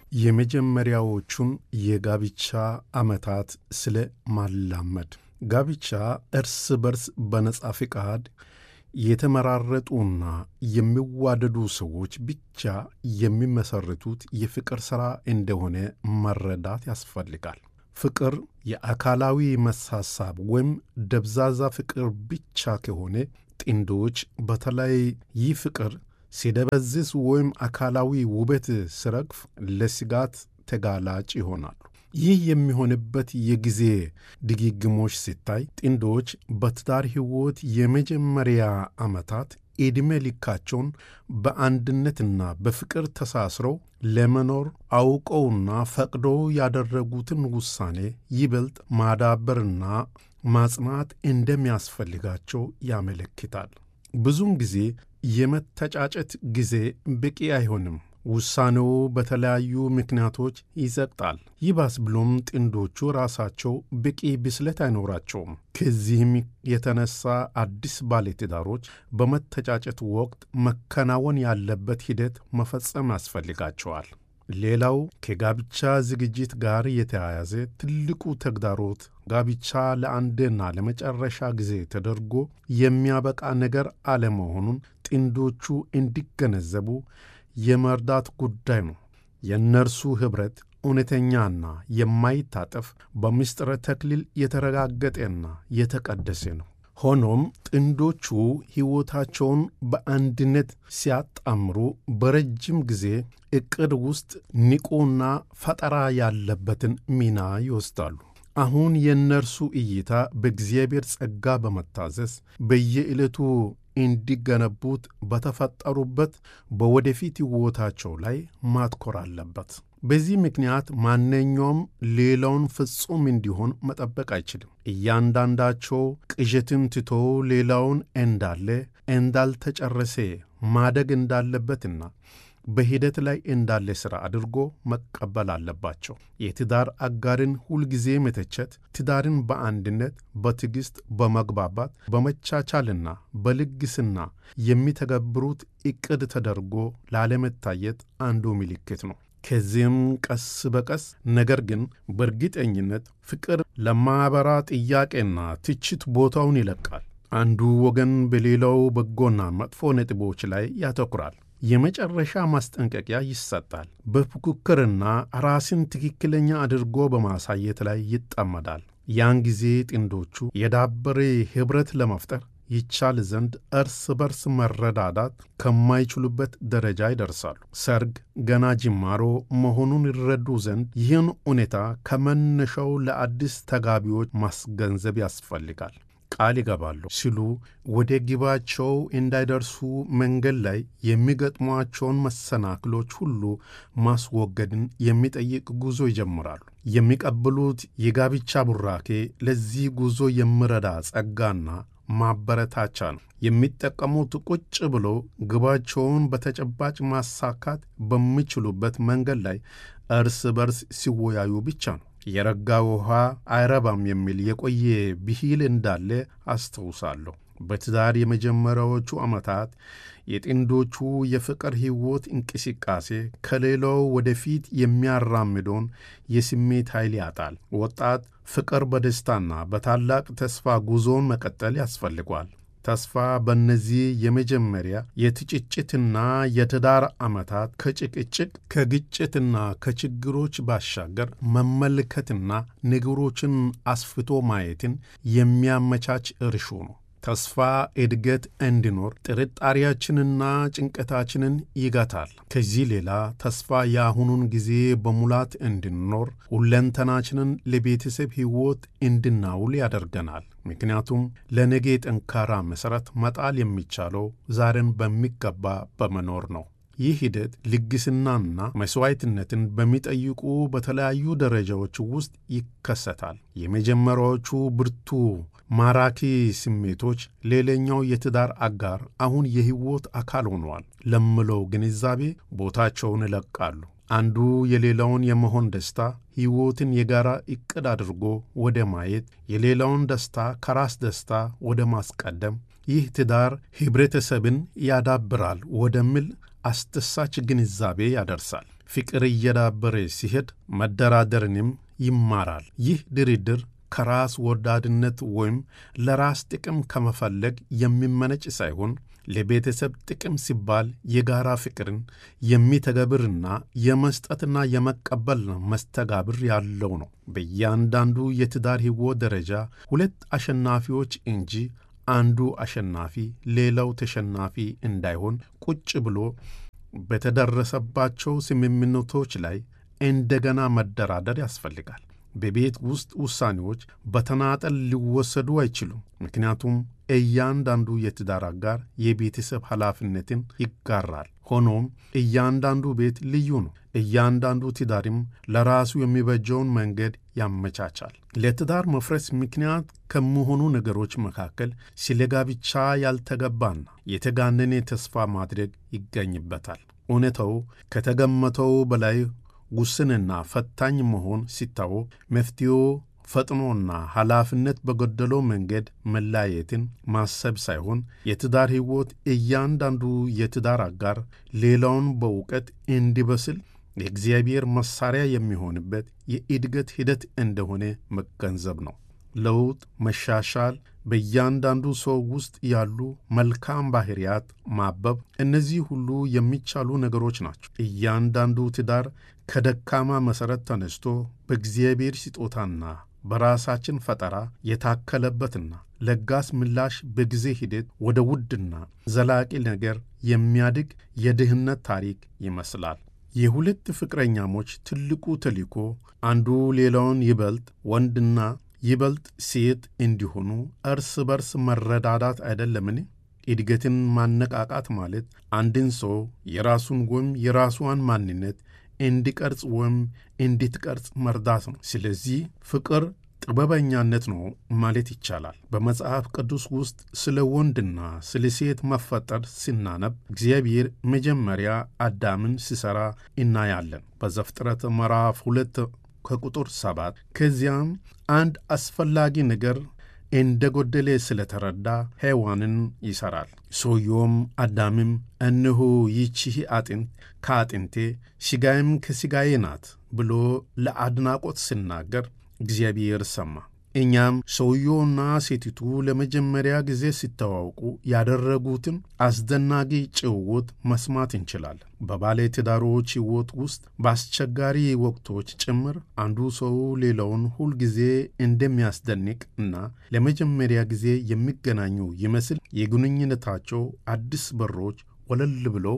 የመጀመሪያዎቹን የጋብቻ ዓመታት ስለ ማላመድ ጋብቻ እርስ በርስ በነጻ ፍቃድ የተመራረጡና የሚዋደዱ ሰዎች ብቻ የሚመሰርቱት የፍቅር ሥራ እንደሆነ መረዳት ያስፈልጋል። ፍቅር የአካላዊ መሳሳብ ወይም ደብዛዛ ፍቅር ብቻ ከሆነ ጥንዶች በተለይ ይህ ፍቅር ሲደበዝዝ ወይም አካላዊ ውበት ሲረግፍ ለስጋት ተጋላጭ ይሆናሉ። ይህ የሚሆንበት የጊዜ ድግግሞች ሲታይ ጥንዶች በትዳር ሕይወት የመጀመሪያ ዓመታት ዕድሜ ልካቸውን በአንድነትና በፍቅር ተሳስረው ለመኖር አውቀውና ፈቅደው ያደረጉትን ውሳኔ ይበልጥ ማዳበርና ማጽናት እንደሚያስፈልጋቸው ያመለክታል። ብዙውን ጊዜ የመተጫጨት ጊዜ በቂ አይሆንም። ውሳኔው በተለያዩ ምክንያቶች ይዘግጣል። ይባስ ብሎም ጥንዶቹ ራሳቸው በቂ ብስለት አይኖራቸውም። ከዚህም የተነሳ አዲስ ባለትዳሮች በመተጫጨት ወቅት መከናወን ያለበት ሂደት መፈጸም ያስፈልጋቸዋል። ሌላው ከጋብቻ ዝግጅት ጋር የተያያዘ ትልቁ ተግዳሮት ጋብቻ ለአንድና ለመጨረሻ ጊዜ ተደርጎ የሚያበቃ ነገር አለመሆኑን ጥንዶቹ እንዲገነዘቡ የመርዳት ጉዳይ ነው። የእነርሱ ኅብረት እውነተኛና የማይታጠፍ በምስጢረ ተክሊል የተረጋገጠና የተቀደሰ ነው። ሆኖም ጥንዶቹ ሕይወታቸውን በአንድነት ሲያጣምሩ በረጅም ጊዜ ዕቅድ ውስጥ ንቁና ፈጠራ ያለበትን ሚና ይወስዳሉ። አሁን የእነርሱ እይታ በእግዚአብሔር ጸጋ በመታዘዝ በየዕለቱ እንዲገነቡት በተፈጠሩበት በወደፊት ሕይወታቸው ላይ ማትኮር አለበት። በዚህ ምክንያት ማንኛውም ሌላውን ፍጹም እንዲሆን መጠበቅ አይችልም። እያንዳንዳቸው ቅዠትን ትቶ ሌላውን እንዳለ እንዳልተጨረሰ ማደግ እንዳለበትና በሂደት ላይ እንዳለ ሥራ አድርጎ መቀበል አለባቸው። የትዳር አጋርን ሁልጊዜ መተቸት ትዳርን በአንድነት፣ በትዕግሥት፣ በመግባባት፣ በመቻቻልና በልግስና የሚተገብሩት ዕቅድ ተደርጎ ላለመታየት አንዱ ምልክት ነው። ከዚህም ቀስ በቀስ ነገር ግን በእርግጠኝነት ፍቅር ለማኅበራ ጥያቄና ትችት ቦታውን ይለቃል። አንዱ ወገን በሌላው በጎና መጥፎ ነጥቦች ላይ ያተኩራል። የመጨረሻ ማስጠንቀቂያ ይሰጣል። በፉክክርና ራስን ትክክለኛ አድርጎ በማሳየት ላይ ይጠመዳል። ያን ጊዜ ጥንዶቹ የዳበረ ኅብረት ለመፍጠር ይቻል ዘንድ እርስ በርስ መረዳዳት ከማይችሉበት ደረጃ ይደርሳሉ። ሰርግ ገና ጅማሮ መሆኑን ይረዱ ዘንድ ይህን ሁኔታ ከመነሻው ለአዲስ ተጋቢዎች ማስገንዘብ ያስፈልጋል። ቃል ይገባሉ ሲሉ ወደ ግባቸው እንዳይደርሱ መንገድ ላይ የሚገጥሟቸውን መሰናክሎች ሁሉ ማስወገድን የሚጠይቅ ጉዞ ይጀምራሉ። የሚቀበሉት የጋብቻ ቡራኬ ለዚህ ጉዞ የሚረዳ ጸጋና ማበረታቻ ነው። የሚጠቀሙት ቁጭ ብሎ ግባቸውን በተጨባጭ ማሳካት በሚችሉበት መንገድ ላይ እርስ በርስ ሲወያዩ ብቻ ነው። የረጋ ውሃ አይረባም የሚል የቆየ ብሂል እንዳለ አስታውሳለሁ። በትዳር የመጀመሪያዎቹ ዓመታት የጥንዶቹ የፍቅር ሕይወት እንቅስቃሴ ከሌላው ወደፊት የሚያራምደውን የስሜት ኃይል ያጣል። ወጣት ፍቅር በደስታና በታላቅ ተስፋ ጉዞውን መቀጠል ያስፈልጓል። ተስፋ በእነዚህ የመጀመሪያ የትጭጭትና የትዳር ዓመታት ከጭቅጭቅ ከግጭትና ከችግሮች ባሻገር መመልከትና ነገሮችን አስፍቶ ማየትን የሚያመቻች እርሾ ነው። ተስፋ እድገት እንዲኖር ጥርጣሬያችንና ጭንቀታችንን ይገታል። ከዚህ ሌላ ተስፋ የአሁኑን ጊዜ በሙላት እንድንኖር ሁለንተናችንን ለቤተሰብ ሕይወት እንድናውል ያደርገናል። ምክንያቱም ለነገ ጠንካራ መሠረት መጣል የሚቻለው ዛሬን በሚገባ በመኖር ነው። ይህ ሂደት ልግስናና መሥዋዕትነትን በሚጠይቁ በተለያዩ ደረጃዎች ውስጥ ይከሰታል። የመጀመሪያዎቹ ብርቱ ማራኪ ስሜቶች ሌላኛው የትዳር አጋር አሁን የሕይወት አካል ሆነዋል ለምለው ግንዛቤ ቦታቸውን ይለቃሉ። አንዱ የሌላውን የመሆን ደስታ ሕይወትን የጋራ ዕቅድ አድርጎ ወደ ማየት፣ የሌላውን ደስታ ከራስ ደስታ ወደ ማስቀደም፣ ይህ ትዳር ኅብረተሰብን ያዳብራል ወደሚል አስደሳች ግንዛቤ ያደርሳል። ፍቅር እየዳበረ ሲሄድ መደራደርንም ይማራል። ይህ ድርድር ከራስ ወዳድነት ወይም ለራስ ጥቅም ከመፈለግ የሚመነጭ ሳይሆን ለቤተሰብ ጥቅም ሲባል የጋራ ፍቅርን የሚተገብርና የመስጠትና የመቀበል መስተጋብር ያለው ነው። በእያንዳንዱ የትዳር ሕይወት ደረጃ ሁለት አሸናፊዎች እንጂ አንዱ አሸናፊ ሌላው ተሸናፊ እንዳይሆን ቁጭ ብሎ በተደረሰባቸው ስምምነቶች ላይ እንደገና መደራደር ያስፈልጋል። በቤት ውስጥ ውሳኔዎች በተናጠል ሊወሰዱ አይችሉም። ምክንያቱም እያንዳንዱ የትዳር አጋር የቤተሰብ ኃላፊነትን ይጋራል። ሆኖም እያንዳንዱ ቤት ልዩ ነው። እያንዳንዱ ትዳርም ለራሱ የሚበጀውን መንገድ ያመቻቻል። ለትዳር መፍረስ ምክንያት ከሚሆኑ ነገሮች መካከል ስለ ጋብቻ ያልተገባና የተጋነነ ተስፋ ማድረግ ይገኝበታል። እውነታው ከተገመተው በላይ ውስንና ፈታኝ መሆን ሲታወቅ መፍትሄው ፈጥኖና ኃላፊነት በጎደለው መንገድ መለያየትን ማሰብ ሳይሆን የትዳር ሕይወት እያንዳንዱ የትዳር አጋር ሌላውን በእውቀት እንዲበስል የእግዚአብሔር መሣሪያ የሚሆንበት የእድገት ሂደት እንደሆነ መገንዘብ ነው። ለውጥ፣ መሻሻል፣ በእያንዳንዱ ሰው ውስጥ ያሉ መልካም ባሕርያት ማበብ፣ እነዚህ ሁሉ የሚቻሉ ነገሮች ናቸው። እያንዳንዱ ትዳር ከደካማ መሠረት ተነስቶ በእግዚአብሔር ስጦታና በራሳችን ፈጠራ የታከለበትና ለጋስ ምላሽ በጊዜ ሂደት ወደ ውድና ዘላቂ ነገር የሚያድግ የድህነት ታሪክ ይመስላል። የሁለት ፍቅረኛሞች ትልቁ ተልእኮ አንዱ ሌላውን ይበልጥ ወንድና ይበልጥ ሴት እንዲሆኑ እርስ በርስ መረዳዳት አይደለምን? እድገትን ማነቃቃት ማለት አንድን ሰው የራሱን ወይም የራሷን ማንነት እንዲቀርጽ ወይም እንድትቀርጽ መርዳት ነው። ስለዚህ ፍቅር ጥበበኛነት ነው ማለት ይቻላል። በመጽሐፍ ቅዱስ ውስጥ ስለ ወንድና ስለ ሴት መፈጠር ሲናነብ እግዚአብሔር መጀመሪያ አዳምን ሲሠራ እናያለን በዘፍጥረት ምዕራፍ ሁለት ከቁጥር ሰባት ከዚያም አንድ አስፈላጊ ነገር እንደ ጎደለ ስለተረዳ ሔዋንን ይሠራል። ሰውየውም አዳምም እነሆ ይቺህ አጥንት ከአጥንቴ ሥጋዬም ከሥጋዬ ናት ብሎ ለአድናቆት ሲናገር እግዚአብሔር ሰማ። እኛም ሰውየውና ሴቲቱ ለመጀመሪያ ጊዜ ሲተዋውቁ ያደረጉትን አስደናቂ ጭውውት መስማት እንችላለን። በባለ ትዳሮች ሕይወት ውስጥ በአስቸጋሪ ወቅቶች ጭምር አንዱ ሰው ሌላውን ሁልጊዜ እንደሚያስደንቅ እና ለመጀመሪያ ጊዜ የሚገናኙ ይመስል የግንኙነታቸው አዲስ በሮች ወለል ብለው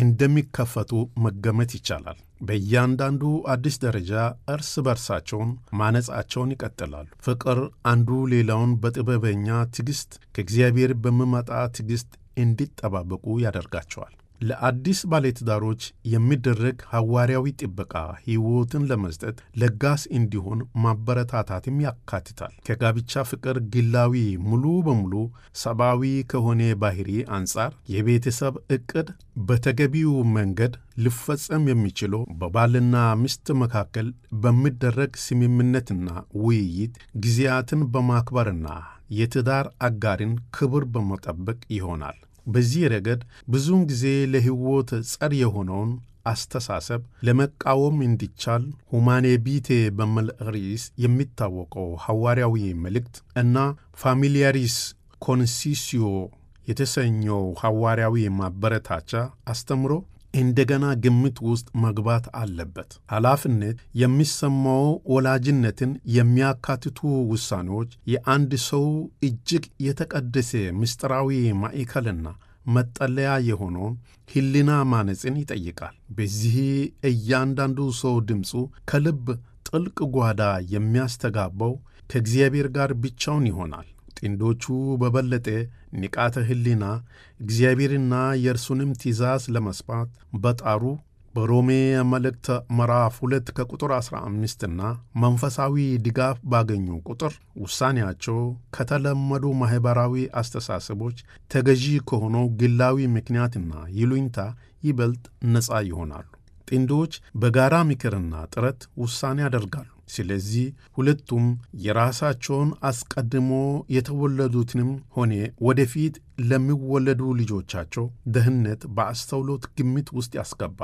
እንደሚከፈቱ መገመት ይቻላል። በእያንዳንዱ አዲስ ደረጃ እርስ በርሳቸውን ማነጻቸውን ይቀጥላሉ። ፍቅር አንዱ ሌላውን በጥበበኛ ትዕግሥት ከእግዚአብሔር በሚመጣ ትዕግሥት እንዲጠባበቁ ያደርጋቸዋል። ለአዲስ ባለትዳሮች የሚደረግ ሐዋርያዊ ጥበቃ ሕይወትን ለመስጠት ለጋስ እንዲሆን ማበረታታትም ያካትታል። ከጋብቻ ፍቅር ግላዊ ሙሉ በሙሉ ሰብአዊ ከሆነ ባህሪ አንጻር የቤተሰብ ዕቅድ በተገቢው መንገድ ሊፈጸም የሚችለው በባልና ሚስት መካከል በሚደረግ ስምምነትና ውይይት ጊዜያትን በማክበርና የትዳር አጋርን ክብር በመጠበቅ ይሆናል። በዚህ ረገድ ብዙውን ጊዜ ለሕይወት ጸር የሆነውን አስተሳሰብ ለመቃወም እንዲቻል ሁማኔ ቢቴ በሚል ርዕስ የሚታወቀው ሐዋርያዊ መልእክት እና ፋሚሊያሪስ ኮንሲሲዮ የተሰኘው ሐዋርያዊ ማበረታቻ አስተምሮ እንደገና ግምት ውስጥ መግባት አለበት። ኃላፊነት የሚሰማው ወላጅነትን የሚያካትቱ ውሳኔዎች የአንድ ሰው እጅግ የተቀደሰ ምስጢራዊ ማዕከልና መጠለያ የሆነውን ሕሊና ማነጽን ይጠይቃል። በዚህ እያንዳንዱ ሰው ድምፁ ከልብ ጥልቅ ጓዳ የሚያስተጋባው ከእግዚአብሔር ጋር ብቻውን ይሆናል። ጥንዶቹ በበለጠ ንቃተ ሕሊና እግዚአብሔርና የእርሱንም ትእዛዝ ለመስማት በጣሩ በሮሜ መልእክት ምዕራፍ ሁለት ከቁጥር 15 እና መንፈሳዊ ድጋፍ ባገኙ ቁጥር ውሳኔያቸው ከተለመዱ ማኅበራዊ አስተሳሰቦች ተገዢ ከሆነው ግላዊ ምክንያትና ይሉኝታ ይበልጥ ነፃ ይሆናሉ። ጥንዶች በጋራ ምክርና ጥረት ውሳኔ ያደርጋሉ። ስለዚህ ሁለቱም የራሳቸውን አስቀድሞ የተወለዱትንም ሆነ ወደፊት ለሚወለዱ ልጆቻቸው ደህንነት በአስተውሎት ግምት ውስጥ ያስገባሉ።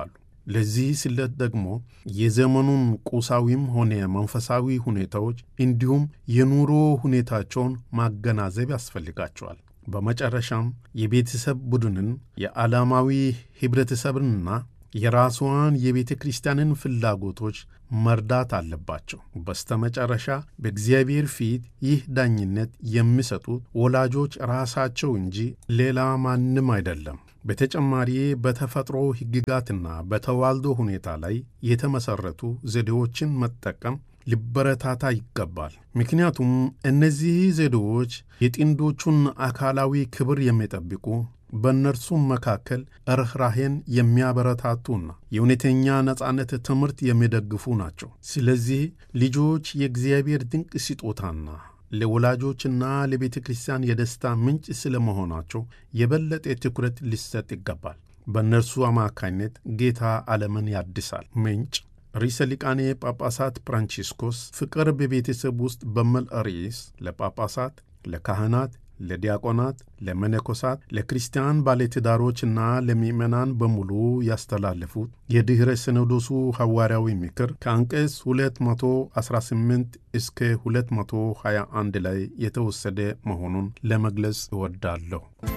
ለዚህ ስለት ደግሞ የዘመኑን ቁሳዊም ሆነ መንፈሳዊ ሁኔታዎች እንዲሁም የኑሮ ሁኔታቸውን ማገናዘብ ያስፈልጋቸዋል። በመጨረሻም የቤተሰብ ቡድንን የዓላማዊ ኅብረተሰብንና የራስዋን የቤተ ክርስቲያንን ፍላጎቶች መርዳት አለባቸው። በስተመጨረሻ በእግዚአብሔር ፊት ይህ ዳኝነት የሚሰጡት ወላጆች ራሳቸው እንጂ ሌላ ማንም አይደለም። በተጨማሪ በተፈጥሮ ሕግጋትና በተዋልዶ ሁኔታ ላይ የተመሠረቱ ዘዴዎችን መጠቀም ሊበረታታ ይገባል። ምክንያቱም እነዚህ ዘዴዎች የጥንዶቹን አካላዊ ክብር የሚጠብቁ በእነርሱም መካከል ርኅራሄን የሚያበረታቱና የእውነተኛ ነጻነት ትምህርት የሚደግፉ ናቸው። ስለዚህ ልጆች የእግዚአብሔር ድንቅ ስጦታና ለወላጆችና ለቤተ ክርስቲያን የደስታ ምንጭ ስለመሆናቸው የበለጠ ትኩረት ሊሰጥ ይገባል። በእነርሱ አማካኝነት ጌታ ዓለምን ያድሳል። ምንጭ ርዕሰ ሊቃነ ጳጳሳት ፍራንቺስኮስ ፍቅር በቤተሰብ ውስጥ በሚል ርዕስ ለጳጳሳት፣ ለካህናት ለዲያቆናት፣ ለመነኮሳት፣ ለክርስቲያን ባለትዳሮችና ለምዕመናን በሙሉ ያስተላለፉት የድኅረ ሲኖዶሱ ሐዋርያዊ ምክር ከአንቀጽ 218 እስከ 221 ላይ የተወሰደ መሆኑን ለመግለጽ እወዳለሁ።